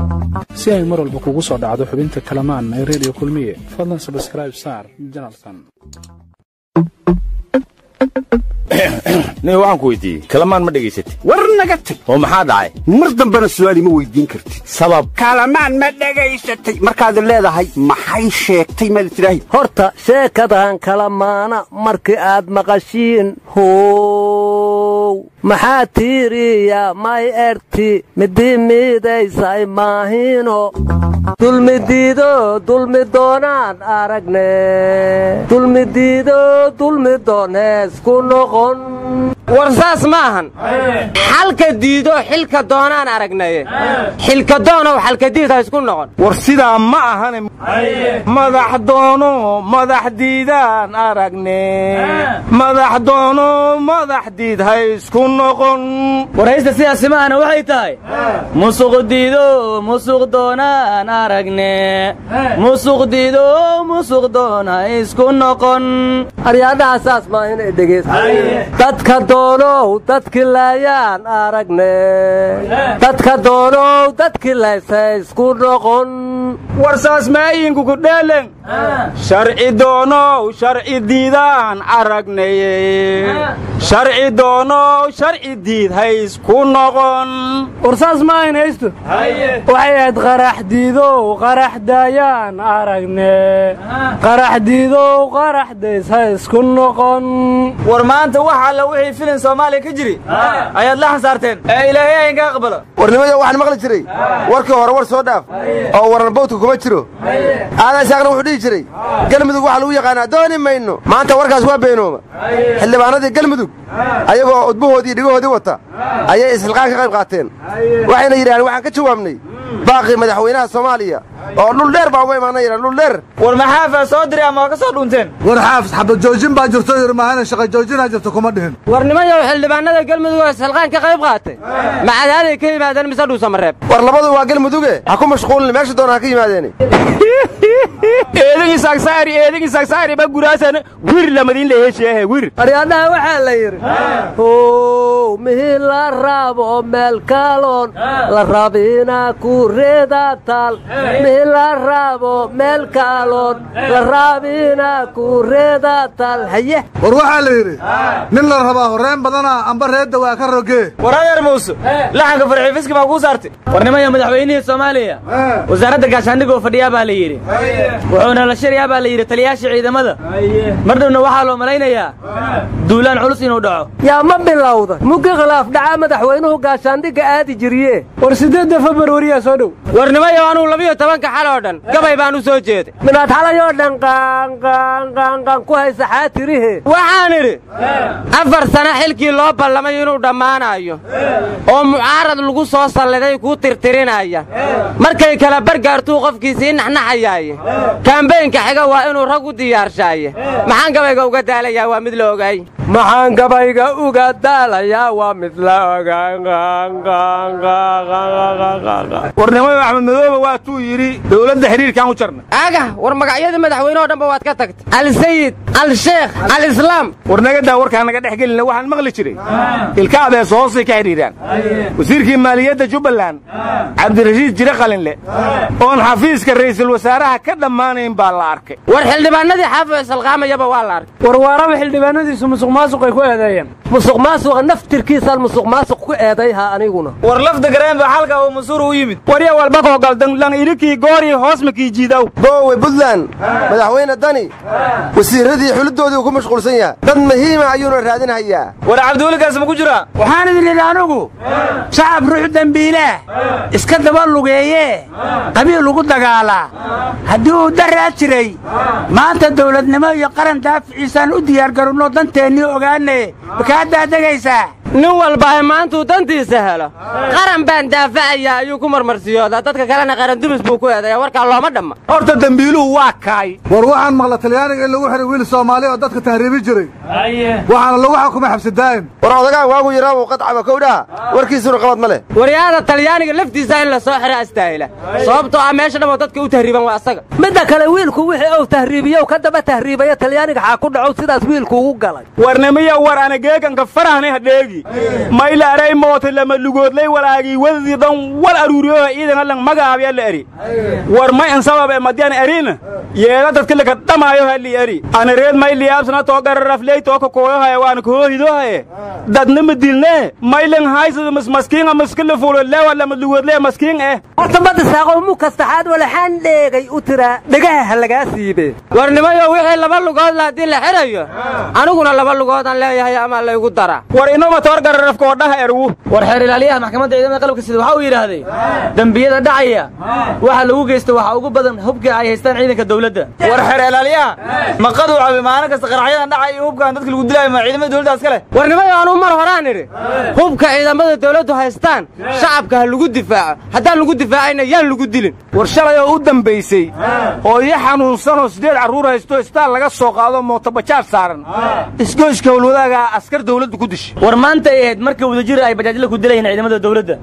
si ay mar walba kugu soo dhacdo xubinta kalamaan ee redio kulmiye fadlan sabskraib saar janalkan nin waxaan ku weydiiyey kalamaan ma dhegaysatid war naga tag oo maxaa dhacay mar dambena su'aal ima weydiin kartid sabab kalamaan ma dhegaysatay markaad leedahay maxay sheegtay maad tidhaahi horta sheekadan kala maana markii aad maqashiin how maxaa tiiriya may erti midii miidaysay maahino dulmidiido dulmi doonaan aragne dulmidiido dulmi doonees ku noqon war saas ma ahan xalka diido xilka doonaan aragnaye xilka doonow xalkadiid ha isku noqon war sidaa ma ahane madax doono madax diidaan aragne madax doono madax diid ha isku noqon warhaysta sidaasi ma ahna waxay tahay musuq diido musuq doonaan aragne musuq diido musuq doon ha isku noqon aryaadhaha saas maa inay dhegaysta dadka doonow dadkii laayaan aragne dadka doonow dadkii laysa isku noqon war saas maayinku ku dheelen sharci doonow sharci diidaan aragneye sharci doonow sharci diid ha isku noqon war saas ma ayn haysto waxay ahayd qarax diidow qarax daayaan aragne qarax diidow qarax days ha isku noqon war maanta wax alla wixii filin soomaaliya ka jiri ayaad la xansaarteen ee ilaahay aynka aqbalo warnimada waxaan maqli jiray warkii hore war soo dhaaf oo waran bawdka kuma jiro aadan isaaqna wuxuu dhihi jiray galmudug waxaa lagu yaqaanaa dooni mayno maanta warkaas waa beenooma xildhibaanadii galmudug ayagoo udbahoodii dhigahoodii wata ayay isxilqaan ka qayb qaateen waxayna yidhahdeen waxaan ka jawaabnay baaqii madaxweynaha soomaaliya oo dhul dheer baa uga imaana yidhan dhul dheer war maxaafaa soo diray ama waa ka soo dhunteen war xaafis xabad joojin baa jirto yidhi maahana shaqa joojinaa jirto kuma dhihin war nimayow xildhibaanada galmudug oo isxilqaan ka qayb qaatay macadaaday ka yimaadeen mise dhuusamareeb war labadu waa galmuduge ha ku mashquulin meesha doona ha ka yimaadeen eedin isaagsaari eedin isaagsaari ba guraasan wir lamadin leehesheehe wir aryaadhaha waxaa la yidhi how mihii la raabo meel kaaloon la rabina ku reeda taal mihii la raabo meel kaaloon la rabina ku reeda taal haye war waxaa la yidhi nin la rabaa horreen badana amba reedda waa ka rogee war adeer muuse laxanka farxiifiski baa kuu saartay war nimaya madaxweynihii soomaaliya wasaaradda gaashaandhigoo fadhiyaa baa la yidhi wuxuuna la shirayaa baa la yidhi taliyaashii ciidamada mar dhowna waxaa loo malaynayaa duulaan culus inuu dhaco yaa ma bilowda mugi khilaaf dhacaa madaxweynuhu gaashaandhigga aadi jiriye war siddeedda februariyaa soo dhow war nimayow anuu labiyo tobanka xal oo dhan gabay baan u soo jeeday minaad xalayoo dhan qaanqaanqaanqaan ku haysa xaatirihe waxaan idhi afar sano xilkii loo ballamay inuu dhammaanayo oo mucaarad lagu soo salliday kuu tirtirinaya markay kala bargaartuu qofkii sii naxnaxayaaye kaambeynka xiga waa inuu rag u diyaarshaye maxaan gabayga uga daalayaa waa mid la ogaay maxaan gabayga uga daalayaa waa mid la warnimayo axmed madoobe waatuu yidhi dowladda xiriirkaan u jarna aga war magacyadii madaxweyne oo dhanba waad ka tagtay alsayid alsheekh alislaam war nagadaa warkaa naga dhex gelina waxaan maqli jiray ilka abees hoosay ka xidhiidhaan wasiirkii maaliyadda jubbaland cabdirashiid jire qalinle oon xafiiska ra'iisul wasaaraha ka dhammaanayn baa la arkay war xildhibaanadii xaafo isalqaamayaba waa la arkay war waaraba xildhibaanadiisu musuq maasuqay ku eedeeyeen musuq maasuqa naftirkiisaan musuq maasuq ku eedayha aniguna war lafda gareen baa xalka oo mansuur u yimid warya walba koo galdan ilikii goorii hoos makii jiidaw boowe buntland madaxweyne dani wasiirradii xulidoodii uu ku mashquulsan yahay dad muhiima ayuuna raadinhayaa war cabdiwelikaas ma ku jiraa waxaan idin idhi anugu shacab ruux dembiilaah iska daba lugeeyee qabiil ugu dagaalaa haddii uu daraa jiray maanta dawladnimo iyo qaran daaficiisaan u diyaargarowno danteennii ogaanaye makaa daadegaysaa nin walba ay maantuu dantiisa helo qaran baan daafacayaa ayuu ku marmarsiyoodaa dadka kalena qaran dumis buu ku eedaya warkaa looma dhamma horta dembiiluhu waa kaay war waxaan maqla talyaaniga in lagu xihay wiil soomaali oo dadka tahriibi jiray waxaana lagu xukumay xabsidaa'im war odagaan waagu yaraa uu qadcaba kowdhaha warkiisuna qabad ma leh waryaada talyaaniga laftiisa in la soo xira astaahila sababtoo ah meesha dhammoo dadka u tahriiban waa asaga midda kale wiilku wixii uu tahriibiyow ka daba tahriibaya talyaaniga xaa ku dhacow sidaas wiilku ugu galay warnimiya war anageeganka farahni hadheegi mayla aray moota lama lugoodlay walaagii wadadii dhan wal aruuriyoha ciidana lang magaabya la eri war may an sababe madian erina yeela dadka laka dhamaayo hali eri anareed may liyaabsana too gararafley too kakooyohaya waana kahoohidohaye dadna ma dilne maylan haysada mas maskiinga maskila fulo lewa lama lugoodley maskiin eh horta madisaaqow mu kastaxaad walaxaan dheegay u tiraa dhegaha ha lagaa siibe warnimayo wixii laba lugoodla haddii la xidhayo aniguna laba lugoodaan leeyahay ama laygu dara war inoma toor gararafka oo dhaha erwu war xeer ilaaliyaha maxkamadda ciidamada qalabka sida waxa uu yidhaahday dembiyada dhacaya waxa lagu geysta waxa ugu badan hubka ay haystaan ciidanka dowladda war xeer ilaaliyaha maqaduu cabi maalin kasta qaraxyadan dhacay iyo hubkaan dadka lagu dilaayo ma ciidamada dowladda iska leh warnimayo anuu mar horaan idhi hubka ciidamada dowladdu haystaan shacabka ha lagu difaaco haddaan lagu difaacayna yaan lagu dilin war shalay oo u dambaysay oo ii xanuunsanoo siddeed carruur haysto istaan laga soo qaado mootobajaaj saaran isgoyska howlwadaagaa askar dawladdu ku dishay war maanta ay ahayd marka wadajir ay bajaajla ku dilayeen ciidamada dowladda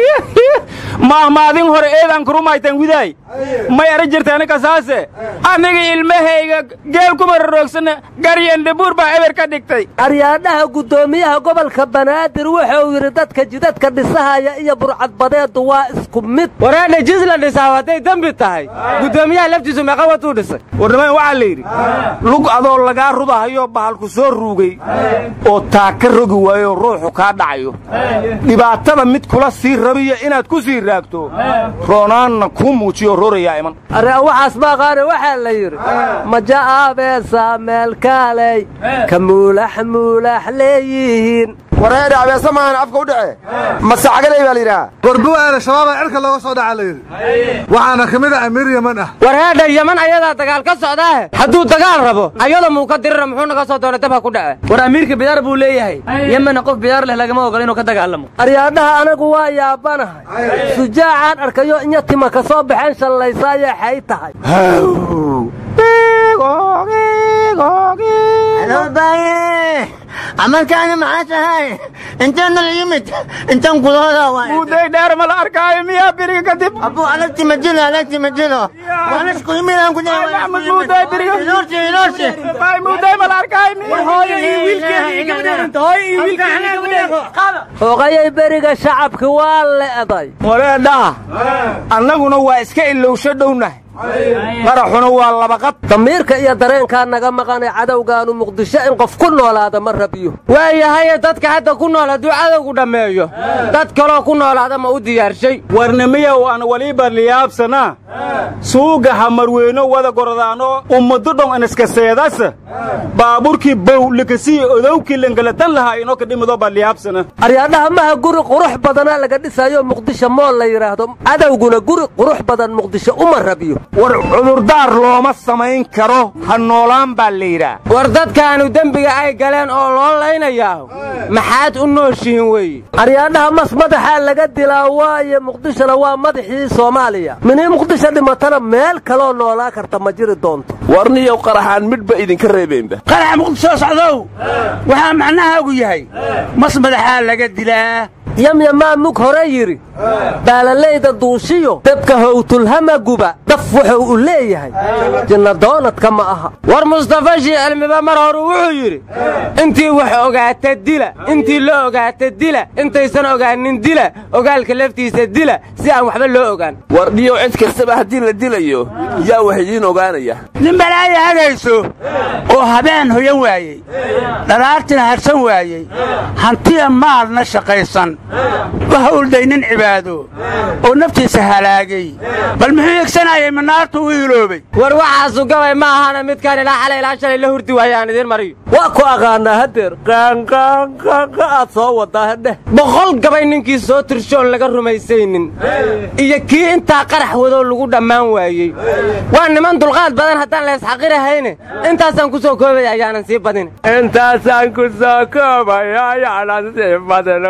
maahmaadin hore eedan kurumaytan widaay may ara jirtaani kasaase aniga ilmahayga geel kuma raroogsana garyandhabuur baa eber ka dhigtay aryaadhaha guddoomiyaha gobolka banaadir wuxuu yidhi dadka jidadka dhisahaya iyo burcadbadeedu waa isku mid wareedha jis la dhisaa hadday dembi tahay guddoomiyaha laftiisu meeqa watuu dhisay warnimayn waxaa la yidhi lug adoo lagaa rudahayo bahalku soo ruugay oo taaka rogi waayo ruuxu kaa dhacayo dhibaatada mid kula sii rabiyo inaad ku sii raagto roonaanna kuu muujiyo roorayaa iman arre waxaas maaqaane waxaa la yidhi maja'aabeesa meelkaaley ka muulax muulax leeyihiin wareedha abeesa maahan afka u dhace masacagaley baa la yidhaha gorbuwaana shabaabaa cirka looga soo dhaca la yidhi waxaana ka mid ah amiir yaman ah wareedha yaman ayadaa dagaal ka socdaahe hadduu dagaal rabo ayada muu ka dirira muxuu naga soo doonay dabha ku dhace war amiirka bidaar buu leeyahay yemenna qof bidaar leh lagama ogola inuu ka dagaalamo aryaadhaha anagu waa yaabanahay sujaacaan arkayo inya tima ka soo baxeen shallaysaayee xay tahay camalkaani maxaa tahay intaana la yimid intaan gudahooda muday dheer ma la arkaayo miyaa biriga kadib abu alagti majilo alagti majilo waan isku yimid aan maxmud muday biriga iloorsi iloorsi bay muday ma la arkaayo hooqayay beriga shacabki waa le'day wareedhaha annaguna waa iska ilowsho dhownahay qaraxuna waa labaqad damiirka iyo dareenkaa naga maqanay cadowgaanu muqdisho in qof ku noolaada ma rabiyo waayahaye dadka hadda ku nool hadduu cadowgu dhammeeyo dad kaloo ku noolaada ma u diyaarshay warnimiyow aan waliba liyaabsanaa suuga hamarweyno wada gordaano ummado dhon iniska seedasa baaburkii bow likasii odowkii langalatan lahaa inoo ka dhimido baa liyaabsana aryaadhaha maha guri qurux badanaa laga dhisayo muqdisho mool la yidhaahdo cadowguna guri qurux badan muqdisho uma rabiyo war cudurdaar looma samayn karo ha noolaan baa la yidhaah war dadkaanu dembiga ay galeen oo loo laynayaaho maxaad u nooshihiin weeye aryaadhaha mas madaxaa laga dilaa waaye muqdishona waa madaxii soomaaliya minii muqdisho dhimatana meel kaloo noolaa karta ma jiri doonto warniyow qaraxaan midhba idinka reebaynba qaraxa muqdisho socdow waxaa macnahaagu yahay mas madaxaa laga dilaa yamyamaa mug hore yidhi baalalayda duushiyo dabka howtulhama guba daf wuxuu u leeyahay jinna doonadka ma aha war mustafa shii cilmiba mar horu wuxuu yidhi intii wax ogaata dila intii la ogaata dila intaysan ogaanin dila ogaalka laftiisa dila si aan waxba loo ogaan wardhiyow cid kastaba haddii la dilayo yaa wax idiin ogaanaya nin balaaya hadayso oo habeen hoyan waayey dhalaartina harsan waayey hantiya maalna shaqaysan u hawlday nin cibaado oo naftiisa halaagay bal muxuu yegsanayay manaartu u iloobay war waxaasu gabay ma ahana midkaan ilaa xalay ilaa shalay la hurdi waaye aan idiin mariyo waa ku aqaanaa hadeer qaanqaanqaanqa aad soo wadaa hedheh boqol gabay ninkii soo tirshoon laga rumaysaynin iyo kii intaa qarax wadoo lagu dhammaan waayey waa niman dulqaad badan haddaan la isxaqirahayne intaasaan ku soo koobaya ayaanan sii badin intaasaan ku soo koobaya ayaanan sii badin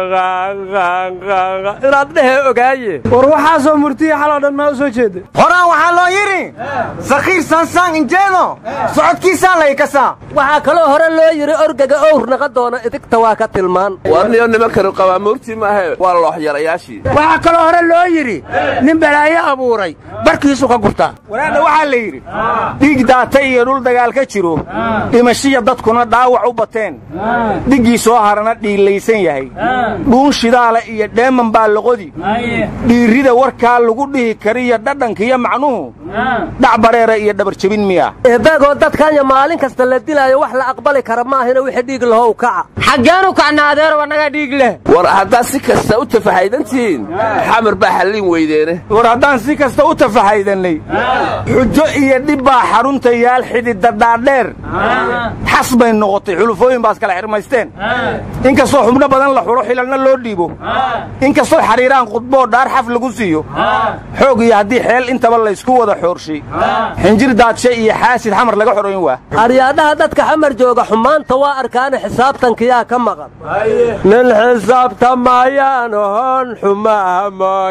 inaad dhehe ogaaye war waxaasoo murtiya xaloo dhan maa u soo jeeda horaan waxaa loo yidhi sakhiir saansaan injeedo socodkiisaa laykasaa waxaa kaloo hore loo yidhi orgaga owr naqa doona idigta waa ka tilmaan warniyo nimankanu qabaamuurtii maahe waa looxyarayaashii waxaa kaloo hore loo yidhi nin balaayo abuuray barkiisu ka gurtaa waraadha waxaa la yidhi dhiig daatay iyo dhul dagaal ka jiro dhimashiya dadkuna dhaawac u bateen dhiggii soo harana dhiilaysan yahay dhuun shidaala iyo dheeman baa loqodi dhiirrida warkaa lagu dhihi kariyo dhadhankiyo macnuhu dhac bareera iyo dhabarjebin miya eebeegoo dadkanya maalin kasta la dilaayo wax la aqbali kara maahina wixii dhiig lahow kaca xaggeenu kacna adeer wanaga dhiig leh war haddaad si kasta u tafahaydantihiin xamar baa xallin weydeene war haddaan si kasta u tafahaydannay xujo iyo dhib baa xarunta yaal xididda dhaadheer xas bay noqotay xulufooyin baas kala xirmaysteen inkastoo xubno badan la xulo xilalna loo dhiibo inkastoo xariiraan khudboo dhaar xaf lagu siiyo xoog iyo haddii xeel intaba laysku wada xoorshay xinjir daadshe iyo xaasid xamar laga xoroyn waa aryaadhaha dadka xamar jooga xumaanta waa arkaana xisaabtankiyaa ka maqan nin xisaabtamayaan hon xumaha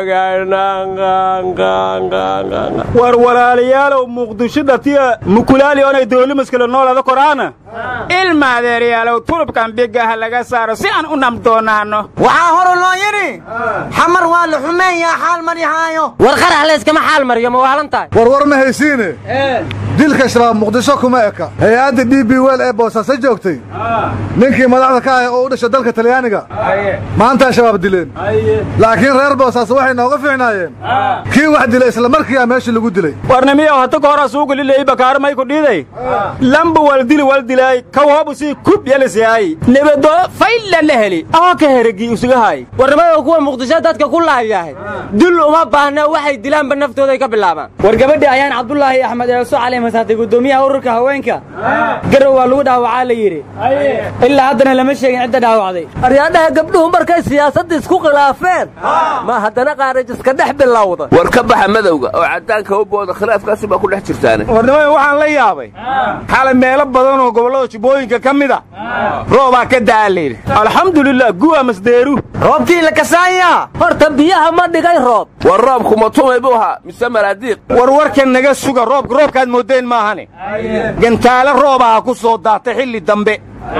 moogana war walaalayaalow muqdisho dhatiya mukulaali onay dowlimaskala noolada koraana ilma adeeryaalow turubkan bigaha laga saaro si aan u namdoonaanno waxaa hore loo yidhi xamar waa la xumeeyaa xaal marihaayo war qarax layskama xaal mariyo ma waalan tahay warwar ma haysiine dilka shabaab muqdisho kuma eka hay-adda d b wel ee boosaaso joogtay ninkii madaxda ka ahay oo u dhashay dalka talyaaniga maantaa shabaab dileen laakiin reer boosaaso waxay nooga fiicnaayeen kii wax dilay isla markiiaa meeshii lagu dilay warnimiyow hata ka hora suugu lilay bakaar may ku dhiiday lamba waldili waldilaay kawhobu sii kub yalisiyaay nebado fayla la heli ahoo ka heregi usugahay warnimayo kuwa muqdisho dadka ku laayahay dul uma baahna waxay dilaanba naftooday ka bilaabaan war gabadhii ayaan cabdulaahi axmed eeso cali masaatay guddoomiyaha ururka haweenka garow waa lagu dhaawacaa la yidhi ilaa haddana lama sheegin cidda dhaawacday aryaadhaha gabdhuhu markay siyaasadda isku khilaafeen ma haddana qaarajiska dhex bilowda war ka baxa madowga oo caddaanka u booda khilaafkaasi baa ku dhex jirtaane warnimada waxaan la yaabay xalay meelo badan oo gobollada jubbooyinka ka mid a roobaa ka da'a layidhi alxamdulilah guwa masdeeru roobkii la kasaaya horta biyaha ma dhigay roob war roobku ma tumay buu ahaa mise maraadiiq war warka naga suga roobka roobkaad moodeen maahane gantaale roobaha ku soo daatay xilli dambe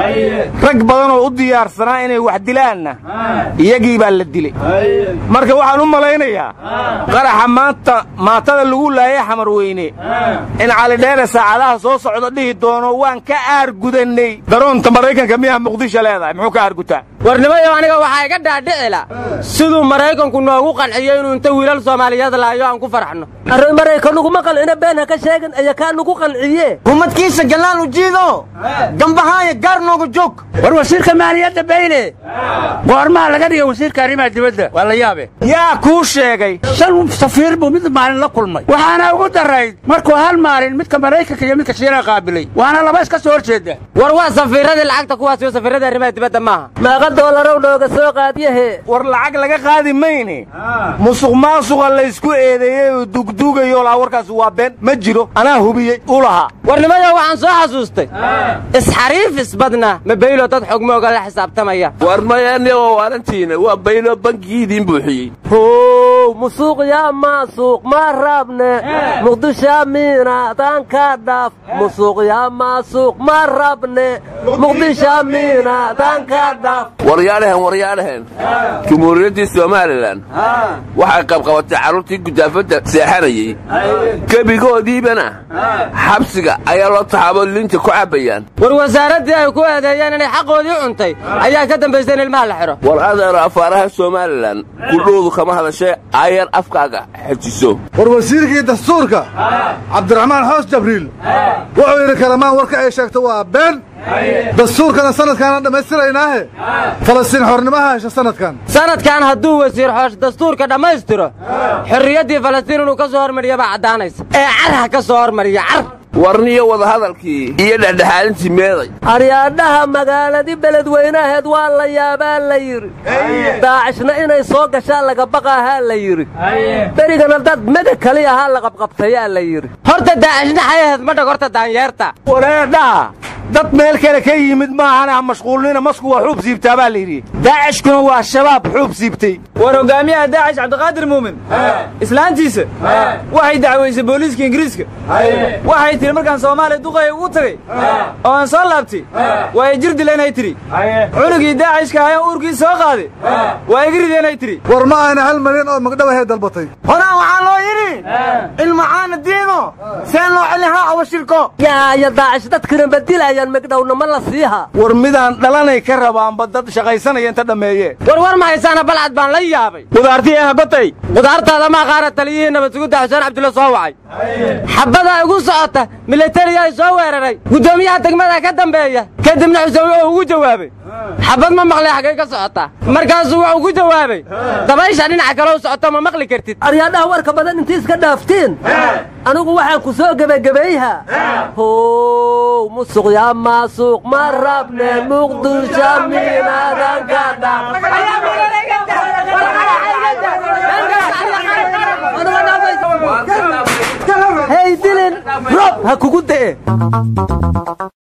rag badan oo u diyaarsanaa inay wax dilaanna iyagii baa la dilay marka waxaan u malaynayaa qaraxa maanta maatada lagu laayay xamar weyne in calidheere saacadaha soo socda dhihi doono waan ka aargudannay daroonta maraykanka miyaha muqdisho leedahay muxuu ka aargutaa warnimayo aniga waxaa iga dhaadhicila siduu maraykanku noogu qanciyo inuu inta wiilal soomaaliyeed laayo aan ku farxno arrin maraykanuguma qancina been ha ka sheegin ayaa kaa nugu qanciye humadkiisa gallaal u jiido gambahaaya gaar nooga joog war wasiirka maaliyadda bayle goormaa laga dhigay wasiirka arrimaha dibadda waa la yaabe yaa kuu sheegay shan safiir buu mid maalin la kulmay waxaana ugu darayd markuu hal maalin midka maraykanka iyo midka shiinaha qaabilay waana laba iska soo horjeeda war waa safiiradii lacagta kuwaas iyo safiiradii arrimaha dibadda maaha meeqa doolarow nooga soo qaadiyahe war lacag laga qaadi mayne musuq maasuqa laysku eedeeyey oo dugdugayo laa warkaas waa been ma jiro anaa hubiyey u lahaa warnimayo waxaan soo xasuustay isxariifis badna ma baylo dad xogmooga la xisaabtamaya war mayaani oo waalantiina waa baylo bankigii idiin buuxiyey how musuuq yaa maasuuq ma rabne muqdisho miinadaan ka dhaaf musuuq yaa maasuuq ma rabne muqdisho miinadaan ka dhaaf waryaadhahen waryaadhahen jumhuuriyaddii somalilan waxay qabqabatay carruurtii gudaafadda seexanayey gebigoodiibana xabsiga ayaa loo taxaabo linta ku cabbayaan war wasaaraddii ay ku eedeeyeen inay xaqoodii cuntay ayaa ka dambaysa in ilmaha la xidho war adeero afaaraha somalilan kudhoodu kama hadashay ayar afkaaga xejiso war wasiirkii dastuurka cabdiraxmaan xoos jabriil wuxuu yidhi kalamaan warka ay sheegto waa been dastuurkana sanadkaana dhammaystiraynaahe falastiin xornimaha hesha sanadkan sanadkan hadduu wasiir xoosh dastuurka dhammaystiro xorriyaddii falastiin inuu ka soo hormariya baa caddaanaysa ee car ha ka soo hormariya car warniyo wadahadalkii iyo dhexdhexaadintii meeday aryaadhaha magaaladii beledweynaheed waa la yaabaa la yidhi daacishna inay soo gashaan laga baqaahaa la yidhi berigana dad mega kali ahaa la qabqabtayaa la yidhi horta daacishna xay ahayd ma dhag horta daanyeerta wareedhaha dad meel kale ka yimid maahana ha mashquulnina masku waa xuub siibtaa baa layidhi daacishkuna waa shabaab xuub siibtay war hogaamiyaha daacish cabdiqaadir muumin islaantiisa waxay dacwaysay booliiska ingiriiska waxay tidhi markaan soomaaliya duqaya ugu tagay oo aan soo laabtay waa ay jir dileenay tidhi cunugii daacishka ayaan uurkii soo qaaday waa iga rideenay tidhi war ma ayna hal malyan oo magdhawahay dalbatay horaan waxaa loo yidhi ilmacaana diino seen loo celihaa awashirko yaaya daacish dadkina badilayaan megdhowna ma la siiha war midaan dhalanay ka rabaanba dad shaqaysanaya inta dhammeeye war war ma haysaana balcad baan la yaabay qudaartii ee habatay qudaartaada ma qaara taliyihii nabadsuguda xuseen cabdulla soo wacay xabbadaa igu socota milatariyaa soo weeraray guddoomiyaha degmada ka dambeeya kadibna xuseen wuxuu ugu jawaabay xabbad ma maqlay xaggay ka socotaa markaasuu wuxuu ku jawaabay dabaysha dhinaca kale u socoto ma maqli kartid aryaadhaha warka badan intii iska dhaaftiin anigu waxaan ku soo gebagebayha how musuq yaa maasuuq ma rabne muqdisho minadan ka hey dilin rob ha kugu de'e